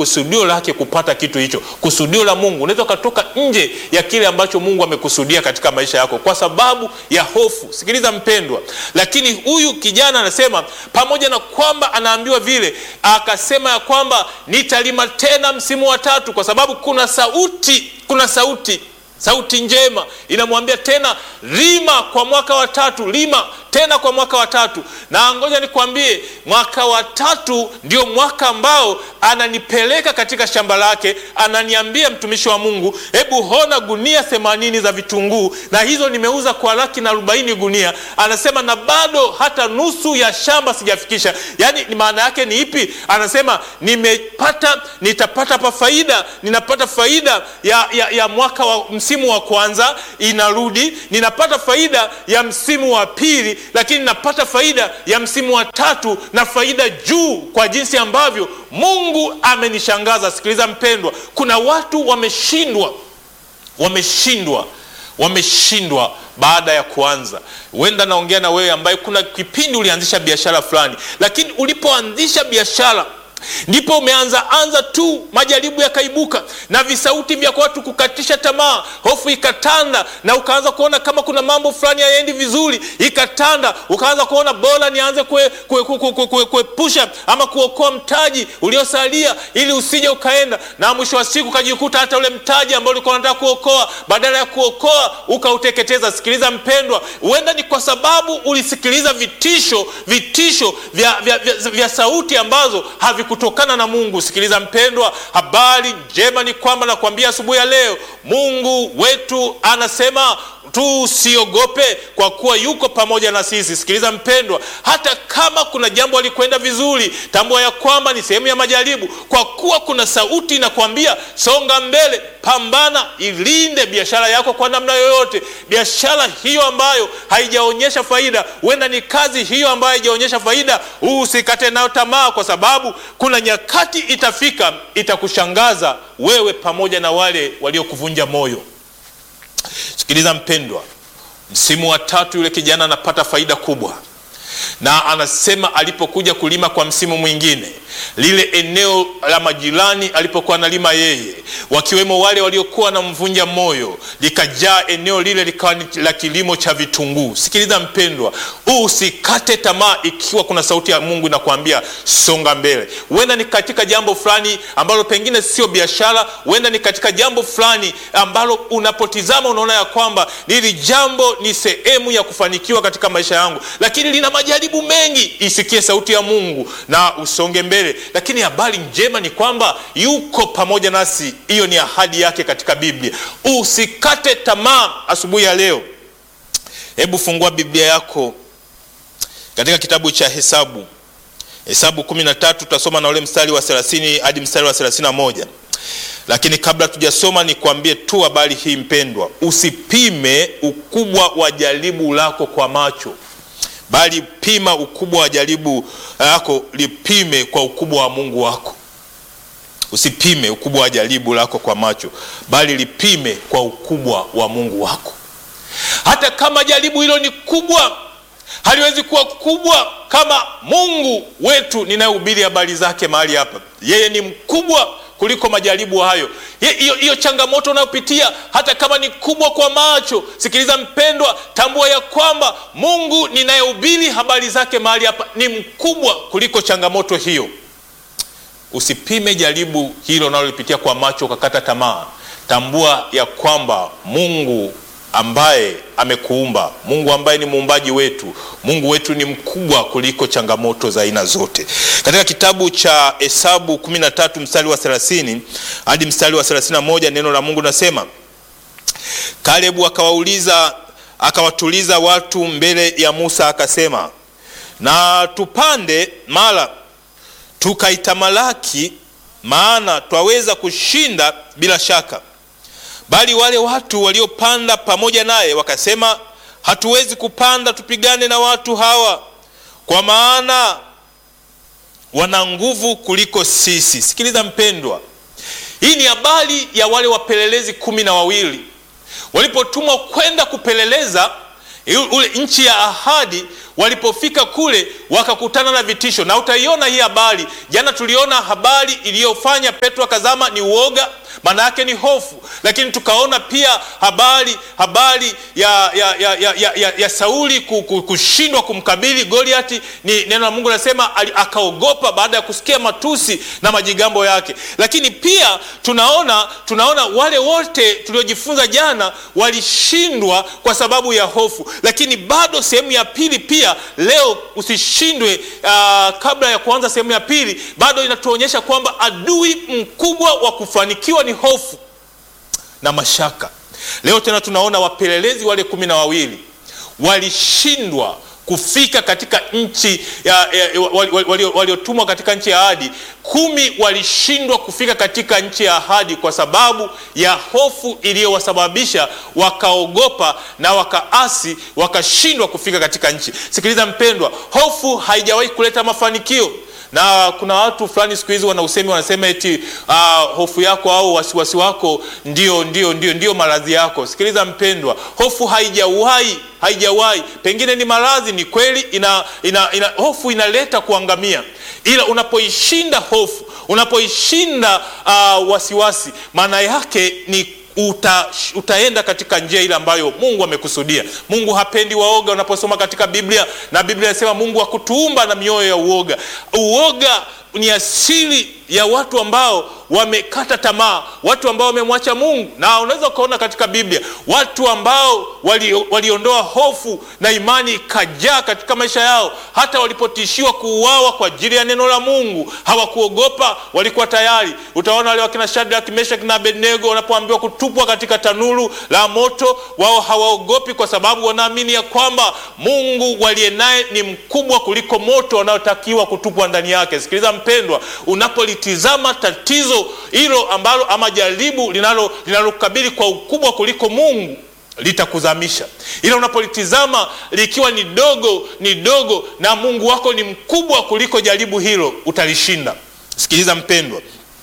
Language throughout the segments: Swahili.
kusudio lake kupata kitu hicho, kusudio la Mungu. Unaweza ukatoka nje ya kile ambacho Mungu amekusudia katika maisha yako kwa sababu ya hofu. Sikiliza mpendwa, lakini huyu kijana anasema pamoja na kwamba anaambiwa vile, akasema ya kwamba nitalima tena msimu wa tatu, kwa sababu kuna sauti, kuna sauti sauti njema inamwambia tena lima kwa mwaka wa tatu, lima tena kwa mwaka wa tatu. Na ngoja nikwambie, mwaka wa tatu ndio mwaka ambao ananipeleka katika shamba lake, ananiambia mtumishi wa Mungu, hebu hona gunia themanini za vitunguu, na hizo nimeuza kwa laki na arobaini gunia. Anasema na bado hata nusu ya shamba sijafikisha. Yaani maana yake ni ipi? Anasema nimepata, nitapata pa faida, ninapata faida ya, ya, ya mwaka wa msimu wa kwanza inarudi, ninapata faida ya msimu wa pili, lakini ninapata faida ya msimu wa tatu na faida juu, kwa jinsi ambavyo Mungu amenishangaza. Sikiliza mpendwa, kuna watu wameshindwa, wameshindwa wameshindwa baada ya kuanza. Huenda naongea na wewe ambaye kuna kipindi ulianzisha biashara fulani, lakini ulipoanzisha biashara ndipo umeanza anza tu, majaribu yakaibuka na visauti vya watu kukatisha tamaa, hofu ikatanda, na ukaanza kuona kama kuna mambo fulani hayaendi vizuri, ikatanda, ukaanza kuona bora nianze kuepusha ama kuokoa mtaji uliosalia ili usije ukaenda, na mwisho wa siku ukajikuta hata ule mtaji ambao ulikuwa unataka kuokoa, badala ya kuokoa ukauteketeza. Sikiliza mpendwa, huenda ni kwa sababu ulisikiliza vitisho, vitisho vya, vya, vya, vya sauti ambazo havi kutokana na Mungu. Sikiliza mpendwa, habari njema ni kwamba nakwambia asubuhi ya leo Mungu wetu anasema tusiogope kwa kuwa yuko pamoja na sisi. Sikiliza mpendwa, hata kama kuna jambo alikwenda vizuri, tambua ya kwamba ni sehemu ya majaribu, kwa kuwa kuna sauti inakwambia songa mbele, pambana, ilinde biashara yako kwa namna yoyote. Biashara hiyo ambayo haijaonyesha faida, huenda ni kazi hiyo ambayo haijaonyesha faida, usikate nayo tamaa, kwa sababu kuna nyakati itafika, itakushangaza wewe pamoja na wale waliokuvunja moyo. Sikiliza mpendwa, msimu wa tatu yule kijana anapata faida kubwa, na anasema alipokuja kulima kwa msimu mwingine, lile eneo la majirani alipokuwa analima yeye, wakiwemo wale waliokuwa na mvunja moyo, likajaa eneo lile likawa ni la kilimo cha vitunguu. Sikiliza mpendwa, usikate tamaa ikiwa kuna sauti ya Mungu inakwambia songa mbele. Huenda ni katika jambo fulani ambalo pengine sio biashara, huenda ni katika jambo fulani ambalo unapotizama unaona ya kwamba hili jambo ni sehemu ya kufanikiwa katika maisha yangu, lakini lina majaribu mengi. Isikie sauti ya Mungu na usonge mbele. Lakini habari njema ni kwamba yuko pamoja nasi. Hiyo ni ahadi yake katika Biblia. Usikate tamaa asubuhi ya leo. Hebu fungua Biblia yako katika kitabu cha Hesabu, Hesabu kumi na tatu tutasoma na ule mstari wa 30 hadi mstari wa 31. Lakini kabla tujasoma, nikwambie tu habari hii mpendwa, usipime ukubwa wa jaribu lako kwa macho bali pima ukubwa wa jaribu lako, lipime kwa ukubwa wa Mungu wako. Usipime ukubwa wa jaribu lako kwa macho, bali lipime kwa ukubwa wa Mungu wako. Hata kama jaribu hilo ni kubwa, haliwezi kuwa kubwa kama Mungu wetu ninayehubiri habari zake mahali hapa. Yeye ni mkubwa kuliko majaribu hayo. Hiyo changamoto unayopitia hata kama ni kubwa kwa macho, sikiliza mpendwa, tambua ya kwamba Mungu ninayehubiri habari zake mahali hapa ni mkubwa kuliko changamoto hiyo. Usipime jaribu hilo unalolipitia kwa macho ukakata tamaa. Tambua ya kwamba Mungu ambaye amekuumba, Mungu ambaye ni muumbaji wetu, Mungu wetu ni mkubwa kuliko changamoto za aina zote. Katika kitabu cha Hesabu 13 mstari wa 30 hadi mstari wa 31, neno la Mungu nasema, Kalebu akawauliza akawatuliza watu mbele ya Musa akasema, na tupande mara tukaitamalaki, maana twaweza kushinda bila shaka. Bali wale watu waliopanda pamoja naye wakasema, hatuwezi kupanda tupigane na watu hawa, kwa maana wana nguvu kuliko sisi. Sikiliza mpendwa, hii ni habari ya wale wapelelezi kumi na wawili walipotumwa kwenda kupeleleza ule nchi ya ahadi. walipofika kule wakakutana na vitisho, na utaiona hii habari. Jana tuliona habari iliyofanya Petro akazama ni uoga, maana yake ni hofu, lakini tukaona pia habari habari ya, ya, ya, ya, ya, ya, ya Sauli kushindwa kumkabili Goliati. Ni neno la Mungu linasema akaogopa baada ya kusikia matusi na majigambo yake. Lakini pia tunaona tunaona wale wote tuliojifunza jana walishindwa kwa sababu ya hofu, lakini bado sehemu ya pili pia leo usishindwe. Uh, kabla ya kuanza sehemu ya pili, bado inatuonyesha kwamba adui mkubwa wa kufanikiwa ni hofu na mashaka. Leo tena tunaona wapelelezi wale kumi na wawili walishindwa kufika katika nchi waliotumwa katika nchi ya ahadi. Kumi walishindwa kufika katika nchi ya ahadi kwa sababu ya hofu iliyowasababisha wakaogopa na wakaasi, wakashindwa kufika katika nchi. Sikiliza mpendwa, hofu haijawahi kuleta mafanikio na kuna watu fulani siku hizi wana usemi wanasema eti uh, hofu yako au wasiwasi wako ndio, ndio, ndio, ndio maradhi yako. Sikiliza mpendwa, hofu haijawahi haijawahi, pengine ni maradhi, ni kweli ina, ina, ina, hofu inaleta kuangamia, ila unapoishinda hofu, unapoishinda uh, wasiwasi, maana yake ni Uta, utaenda katika njia ile ambayo Mungu amekusudia. Mungu hapendi waoga. Unaposoma katika Biblia na Biblia inasema Mungu hakutuumba na mioyo ya uoga. Uoga ni asili ya watu ambao wamekata tamaa, watu ambao wamemwacha Mungu. Na unaweza ukaona katika Biblia watu ambao waliondoa wali hofu na imani ikajaa katika maisha yao, hata walipotishiwa kuuawa kwa ajili ya neno la Mungu hawakuogopa, walikuwa tayari. Utaona wale wakina Shadraka, Meshaki na Abednego wanapoambiwa kutupwa katika tanuru la moto, wao hawaogopi kwa sababu wanaamini ya kwamba Mungu waliye naye ni mkubwa kuliko moto wanaotakiwa kutupwa ndani yake. Sikiliza mpendwa, unapolitizama tatizo hilo ambalo ama jaribu linalokabili kwa ukubwa kuliko Mungu litakuzamisha, ila unapolitizama likiwa ni dogo ni dogo na Mungu wako ni mkubwa kuliko jaribu hilo, utalishinda. Sikiliza mpendwa,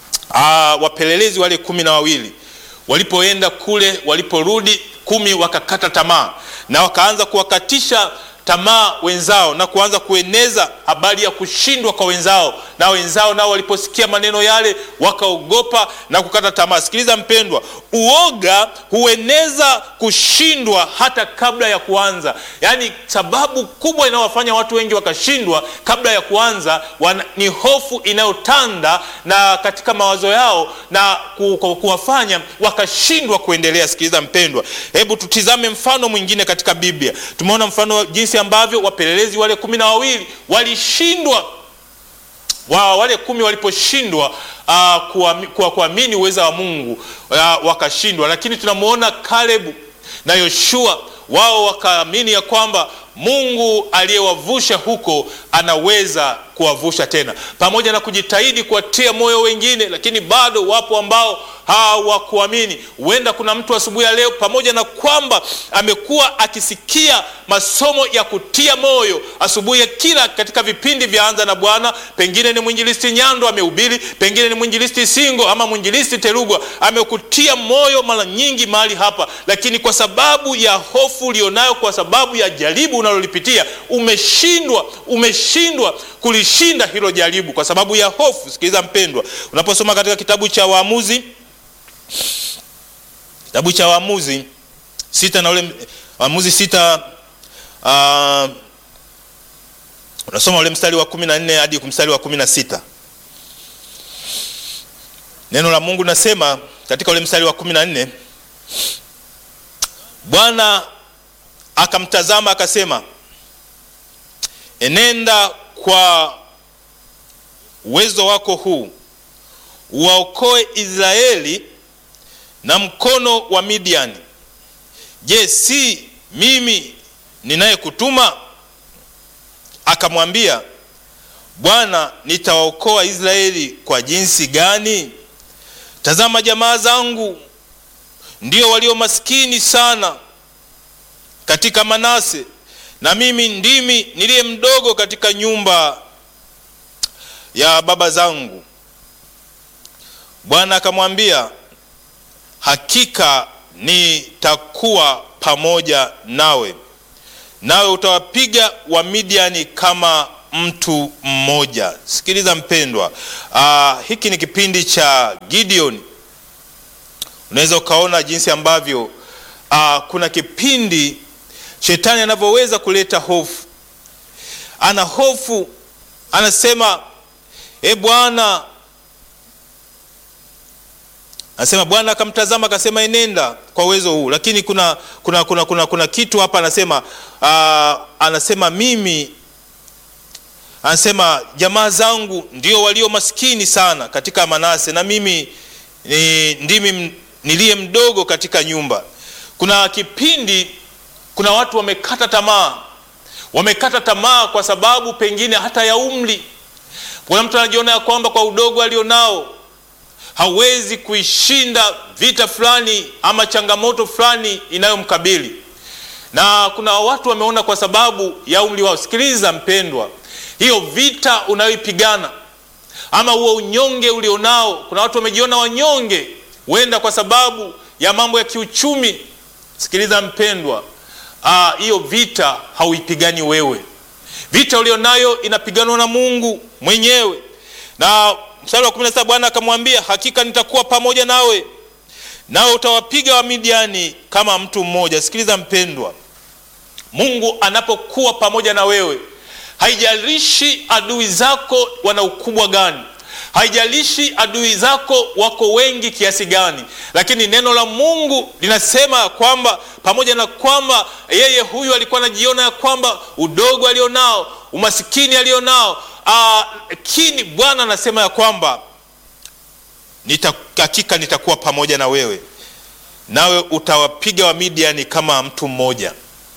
aa, wapelelezi wale kumi na wawili walipoenda kule, waliporudi kumi wakakata tamaa na wakaanza kuwakatisha tamaa wenzao na kuanza kueneza habari ya kushindwa kwa wenzao, na wenzao nao waliposikia maneno yale wakaogopa na kukata tamaa. Sikiliza mpendwa, uoga hueneza kushindwa hata kabla ya kuanza. Yaani sababu kubwa inayowafanya watu wengi wakashindwa kabla ya kuanza wana, ni hofu inayotanda na katika mawazo yao na ku, ku, kuwafanya wakashindwa kuendelea. Sikiliza mpendwa, hebu tutizame mfano mwingine katika Biblia. Tumeona mfano jinsi ambavyo wapelelezi wale kumi na wawili walishindwa wa wale kumi waliposhindwa uh, kuamini uweza wa Mungu uh, wakashindwa, lakini tunamwona Kalebu na Yoshua wao wakaamini ya kwamba Mungu aliyewavusha huko anaweza kuwavusha tena, pamoja na kujitahidi kuwatia moyo wengine, lakini bado wapo ambao hawakuamini. Huenda kuna mtu asubuhi ya leo, pamoja na kwamba amekuwa akisikia masomo ya kutia moyo asubuhi ya kila katika vipindi vya Anza na Bwana, pengine ni mwinjilisti Nyando amehubiri, pengine ni mwinjilisti Singo ama mwinjilisti Terugwa amekutia moyo mara nyingi mahali hapa, lakini kwa sababu ya hofu ulionayo, kwa sababu ya jaribu unalolipitia, umeshindwa umeshindwa kulishinda hilo jaribu kwa sababu ya hofu. Sikiliza mpendwa, unaposoma katika kitabu cha Waamuzi, kitabu cha Waamuzi sita na ule Waamuzi sita uh, unasoma ule mstari wa kumi na nne hadi mstari wa kumi na sita neno la Mungu nasema katika ule mstari wa kumi na nne Bwana akamtazama akasema, enenda kwa uwezo wako huu uwaokoe Israeli na mkono wa Midiani. Je, si mimi ninayekutuma? Akamwambia, Bwana, nitawaokoa Israeli kwa jinsi gani? Tazama, jamaa zangu ndio walio maskini sana katika Manase, na mimi ndimi niliye mdogo katika nyumba ya baba zangu. Bwana akamwambia, hakika nitakuwa pamoja nawe, nawe utawapiga Wamidiani kama mtu mmoja. Sikiliza mpendwa, aa, hiki ni kipindi cha Gideon. Unaweza ukaona jinsi ambavyo aa, kuna kipindi shetani anavyoweza kuleta hofu. Ana hofu, anasema e Bwana, anasema Bwana akamtazama akasema, enenda kwa uwezo huu, lakini kuna, kuna, kuna, kuna, kuna kitu hapa anasema aa, anasema mimi anasema jamaa zangu ndio walio maskini sana katika Manase na mimi ni, ndimi niliye mdogo katika nyumba. Kuna kipindi kuna watu wamekata tamaa, wamekata tamaa kwa sababu pengine hata ya umri. Kuna mtu anajiona ya kwamba kwa udogo alionao hawezi kuishinda vita fulani ama changamoto fulani inayomkabili, na kuna watu wameona kwa sababu ya umri wao. Sikiliza mpendwa, hiyo vita unayoipigana ama huo unyonge ulionao, kuna watu wamejiona wanyonge, huenda kwa sababu ya mambo ya kiuchumi. Sikiliza mpendwa, hiyo vita hauipigani wewe. Vita ulionayo inapiganwa na Mungu mwenyewe, na mstari wa 17 Bwana akamwambia, hakika nitakuwa pamoja nawe, nawe utawapiga Wamidiani kama mtu mmoja. Sikiliza mpendwa, Mungu anapokuwa pamoja na wewe haijalishi adui zako wana ukubwa gani, haijalishi adui zako wako wengi kiasi gani, lakini neno la Mungu linasema ya kwamba pamoja na kwamba yeye huyu alikuwa anajiona ya kwamba udogo alionao, umasikini alionao, lakini Bwana anasema ya kwamba nita, hakika nitakuwa pamoja na wewe, nawe utawapiga Wamidiani kama mtu mmoja.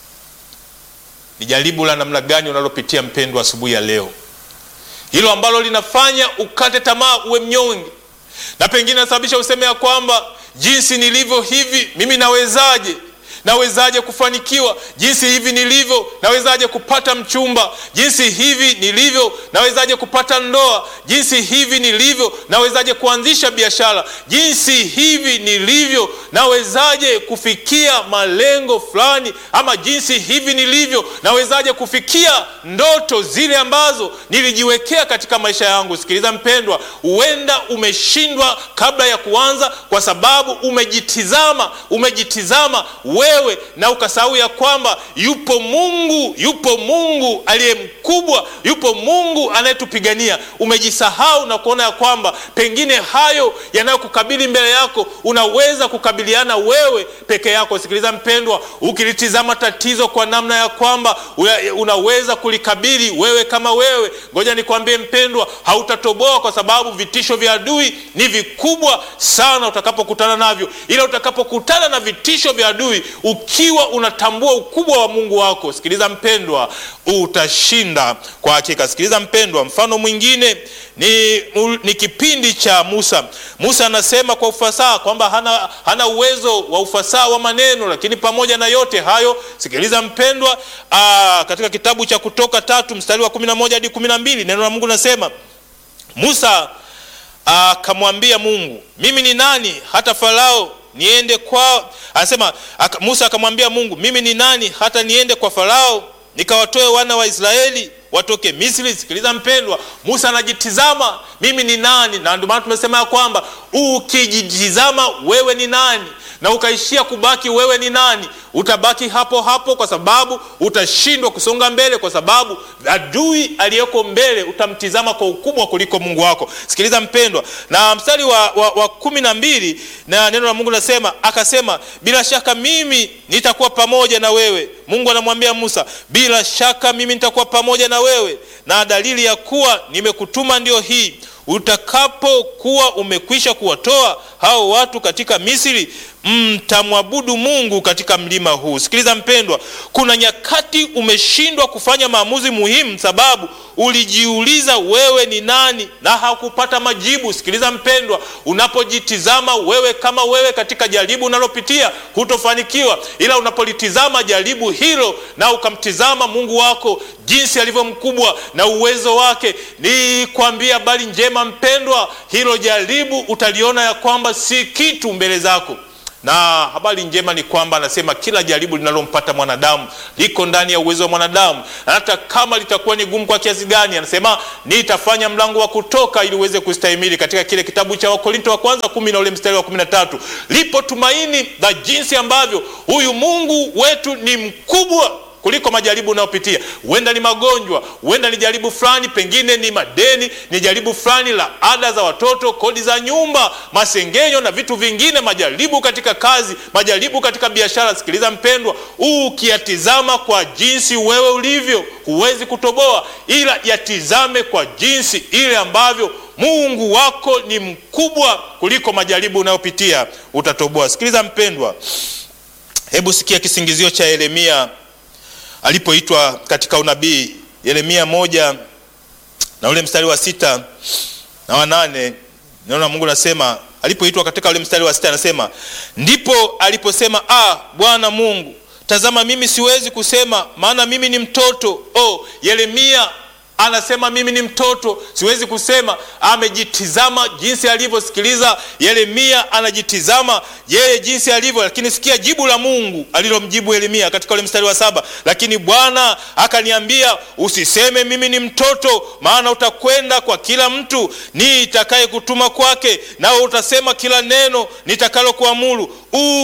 Ni jaribu la namna gani unalopitia mpendwa, asubuhi ya leo, hilo ambalo linafanya ukate tamaa, uwe mnyonge, na pengine nasababisha useme ya kwamba jinsi nilivyo hivi mimi nawezaje? Nawezaje kufanikiwa? Jinsi hivi nilivyo nawezaje kupata mchumba? Jinsi hivi nilivyo nawezaje kupata ndoa? Jinsi hivi nilivyo nawezaje kuanzisha biashara? Jinsi hivi nilivyo nawezaje kufikia malengo fulani? Ama jinsi hivi nilivyo nawezaje kufikia ndoto zile ambazo nilijiwekea katika maisha yangu? Sikiliza mpendwa, huenda umeshindwa kabla ya kuanza, kwa sababu umejitizama, umejitizama wewe na ukasahau ya kwamba yupo Mungu, yupo Mungu aliye mkubwa, yupo Mungu anayetupigania. Umejisahau na kuona ya kwamba pengine hayo yanayokukabili mbele yako unaweza kukabiliana wewe peke yako. Sikiliza mpendwa, ukilitizama tatizo kwa namna ya kwamba unaweza kulikabili wewe kama wewe, ngoja nikwambie mpendwa, hautatoboa kwa sababu vitisho vya adui ni vikubwa sana utakapokutana navyo, ila utakapokutana na vitisho vya adui ukiwa unatambua ukubwa wa Mungu wako, sikiliza mpendwa, utashinda kwa hakika. Sikiliza mpendwa, mfano mwingine ni, ni kipindi cha Musa. Musa anasema kwa ufasaha kwamba hana, hana uwezo wa ufasaha wa maneno, lakini pamoja na yote hayo, sikiliza mpendwa, aa, katika kitabu cha Kutoka tatu mstari wa kumi na moja hadi kumi na mbili neno la Mungu nasema Musa akamwambia Mungu, mimi ni nani hata Farao niende kwa anasema aka, Musa akamwambia Mungu, mimi ni nani hata niende kwa Farao nikawatoe wana wa Israeli watoke Misri. Sikiliza mpendwa, Musa anajitizama, mimi ni nani? Na ndio maana tumesema ya kwamba ukijitizama wewe ni nani na ukaishia kubaki wewe ni nani, utabaki hapo hapo, kwa sababu utashindwa kusonga mbele, kwa sababu adui aliyeko mbele utamtizama kwa ukubwa kuliko Mungu wako. Sikiliza mpendwa, na mstari wa, wa, wa kumi na mbili na neno la Mungu nasema, akasema bila shaka mimi nitakuwa pamoja na wewe. Mungu anamwambia Musa, bila shaka mimi nitakuwa pamoja na wewe, na dalili ya kuwa nimekutuma ndio hii utakapokuwa umekwisha kuwatoa hao watu katika Misri, mtamwabudu Mungu katika mlima huu. Sikiliza mpendwa, kuna nyakati umeshindwa kufanya maamuzi muhimu, sababu ulijiuliza wewe ni nani na hakupata majibu. Sikiliza mpendwa, unapojitizama wewe kama wewe katika jaribu unalopitia hutofanikiwa, ila unapolitizama jaribu hilo na ukamtizama Mungu wako jinsi alivyo mkubwa na uwezo wake, ni kwambia habari njema mpendwa, hilo jaribu utaliona ya kwamba si kitu mbele zako. na habari njema ni kwamba anasema kila jaribu linalompata mwanadamu liko ndani ya uwezo wa mwanadamu, na hata kama litakuwa ni gumu kwa kiasi gani, anasema nitafanya mlango wa kutoka ili uweze kustahimili. Katika kile kitabu cha Wakorinto wa kwanza kumi na ule mstari wa kumi na tatu lipo tumaini la jinsi ambavyo huyu Mungu wetu ni mkubwa kuliko majaribu unayopitia. Huenda ni magonjwa, huenda ni jaribu fulani, pengine ni madeni, ni jaribu fulani la ada za watoto, kodi za nyumba, masengenyo na vitu vingine, majaribu katika kazi, majaribu katika biashara. Sikiliza mpendwa, ukiyatizama kwa jinsi wewe ulivyo, huwezi kutoboa, ila yatizame kwa jinsi ile ambavyo Mungu wako ni mkubwa kuliko majaribu unayopitia, utatoboa. Sikiliza mpendwa, hebu sikia kisingizio cha Yeremia alipoitwa katika unabii Yeremia moja na ule mstari wa sita na wa nane naona Mungu anasema alipoitwa katika ule mstari wa sita anasema ndipo aliposema ah, Bwana Mungu, tazama mimi siwezi kusema, maana mimi ni mtoto. Oh, Yeremia anasema mimi ni mtoto, siwezi kusema. Amejitizama jinsi alivyosikiliza. Yeremia anajitizama yeye jinsi alivyo, lakini sikia jibu la Mungu alilomjibu Yeremia katika ule mstari wa saba. Lakini Bwana akaniambia, usiseme mimi ni mtoto, maana utakwenda kwa kila mtu nitakaye kutuma kwake, nawe utasema kila neno nitakalokuamuru.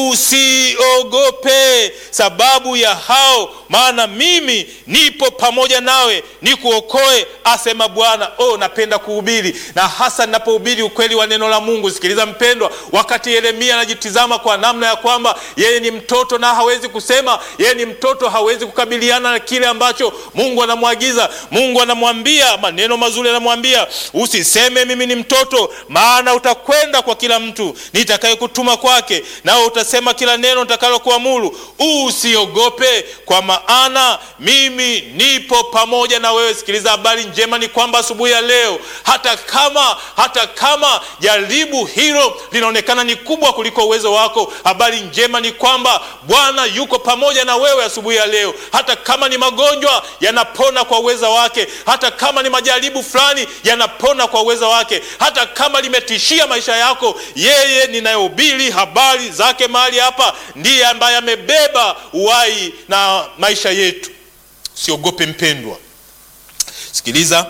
Usiogope sababu ya hao, maana mimi nipo pamoja nawe nikuokoe, asema Bwana. Oh, napenda kuhubiri na hasa ninapohubiri ukweli wa neno la Mungu. Sikiliza mpendwa, wakati Yeremia anajitizama kwa namna ya kwamba yeye ni mtoto na hawezi kusema, yeye ni mtoto, hawezi kukabiliana na kile ambacho Mungu anamwagiza. Mungu anamwambia maneno mazuri, anamwambia usiseme mimi ni mtoto, maana utakwenda kwa kila mtu nitakaye kutuma kwake, nawe utasema kila neno nitakalokuamuru. Usiogope, kwa maana mimi nipo pamoja na wewe. Sikiliza, habari njema ni kwamba asubuhi ya leo, hata kama hata kama jaribu hilo linaonekana ni kubwa kuliko uwezo wako, habari njema ni kwamba Bwana yuko pamoja na wewe asubuhi ya leo. Hata kama ni magonjwa yanapona kwa uwezo wake, hata kama ni majaribu fulani yanapona kwa uwezo wake, hata kama limetishia maisha yako, yeye ninayehubiri habari zake mahali hapa ndiye ambaye amebeba uhai na maisha yetu. Siogope mpendwa. Sikiliza,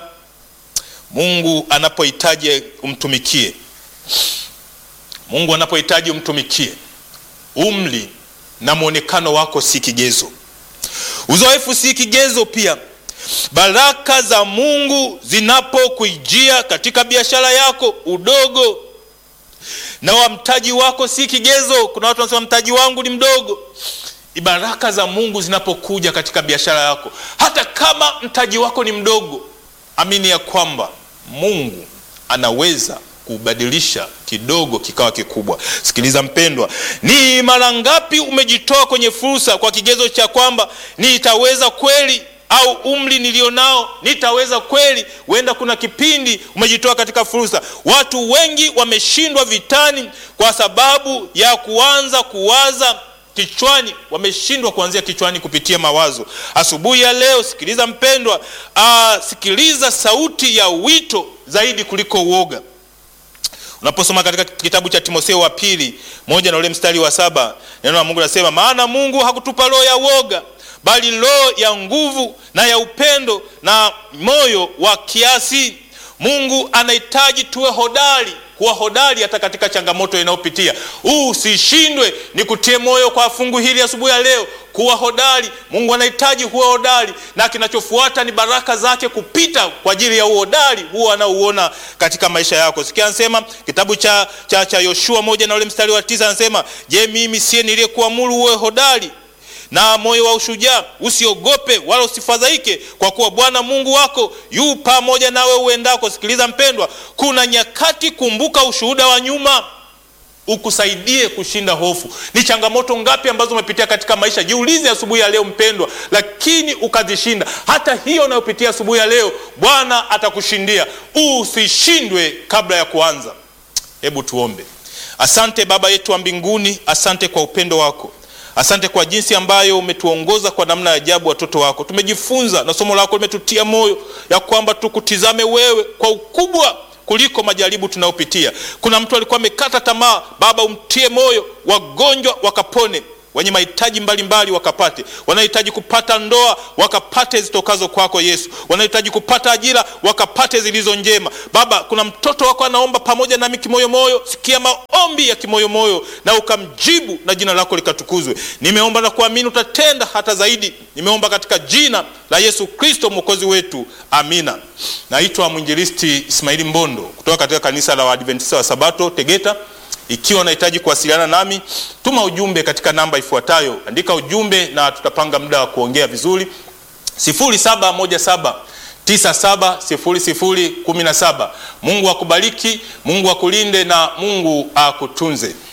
Mungu anapohitaji umtumikie, Mungu anapohitaji umtumikie, umri na mwonekano wako si kigezo, uzoefu si kigezo pia. Baraka za Mungu zinapokuijia katika biashara yako, udogo na wa mtaji wako si kigezo. Kuna watu wanasema mtaji wangu ni mdogo. Baraka za Mungu zinapokuja katika biashara yako, hata kama mtaji wako ni mdogo, amini ya kwamba Mungu anaweza kubadilisha kidogo kikawa kikubwa. Sikiliza mpendwa, ni mara ngapi umejitoa kwenye fursa kwa kigezo cha kwamba nitaweza kweli au umri nilionao nitaweza kweli? Huenda kuna kipindi umejitoa katika fursa. Watu wengi wameshindwa vitani kwa sababu ya kuanza kuwaza kichwani, wameshindwa kuanzia kichwani kupitia mawazo. Asubuhi ya leo, sikiliza mpendwa, aa, sikiliza sauti ya wito zaidi kuliko uoga. Unaposoma katika kitabu cha Timotheo wa pili moja na ule mstari wa saba neno la Mungu linasema, maana Mungu hakutupa roho ya uoga bali roho ya nguvu na ya upendo na moyo wa kiasi. Mungu anahitaji tuwe hodari, kuwa hodari hata katika changamoto inayopitia. Usishindwe. Ni kutie moyo kwa fungu hili asubuhi ya leo, kuwa hodari. Mungu anahitaji huwa hodari, na kinachofuata ni baraka zake kupita kwa ajili ya uhodari huo anaouona katika maisha yako. Sikia, anasema kitabu cha, cha, cha Yoshua moja na ule mstari wa tisa anasema, je, mimi siye niliyekuamuru uwe hodari na moyo wa ushujaa? Usiogope wala usifadhaike, kwa kuwa Bwana Mungu wako yu pamoja nawe uendako. Sikiliza mpendwa, kuna nyakati, kumbuka ushuhuda wa nyuma ukusaidie kushinda hofu. Ni changamoto ngapi ambazo umepitia katika maisha? Jiulize asubuhi ya leo mpendwa, lakini ukazishinda. Hata hiyo unayopitia asubuhi ya leo, Bwana atakushindia. Usishindwe kabla ya kuanza. Hebu tuombe. Asante Baba yetu wa mbinguni, asante kwa upendo wako Asante kwa jinsi ambayo umetuongoza kwa namna ya ajabu, watoto wako. Tumejifunza na somo lako limetutia moyo ya kwamba tukutizame wewe kwa ukubwa kuliko majaribu tunayopitia. Kuna mtu alikuwa amekata tamaa, Baba umtie moyo, wagonjwa wakapone wenye mahitaji mbalimbali wakapate, wanahitaji kupata ndoa wakapate zitokazo kwako Yesu, wanahitaji kupata ajira wakapate zilizo njema. Baba, kuna mtoto wako anaomba pamoja nami kimoyomoyo, sikia maombi ya kimoyomoyo na ukamjibu, na jina lako likatukuzwe. Nimeomba na kuamini utatenda hata zaidi. Nimeomba katika jina la Yesu Kristo mwokozi wetu, amina. Naitwa mwinjilisti Ismaili Mbondo kutoka katika kanisa la Waadventista wa Sabato Tegeta. Ikiwa unahitaji kuwasiliana nami, tuma ujumbe katika namba ifuatayo. Andika ujumbe na tutapanga muda wa kuongea vizuri. 0717 970017. Mungu akubariki, Mungu akulinde na Mungu akutunze.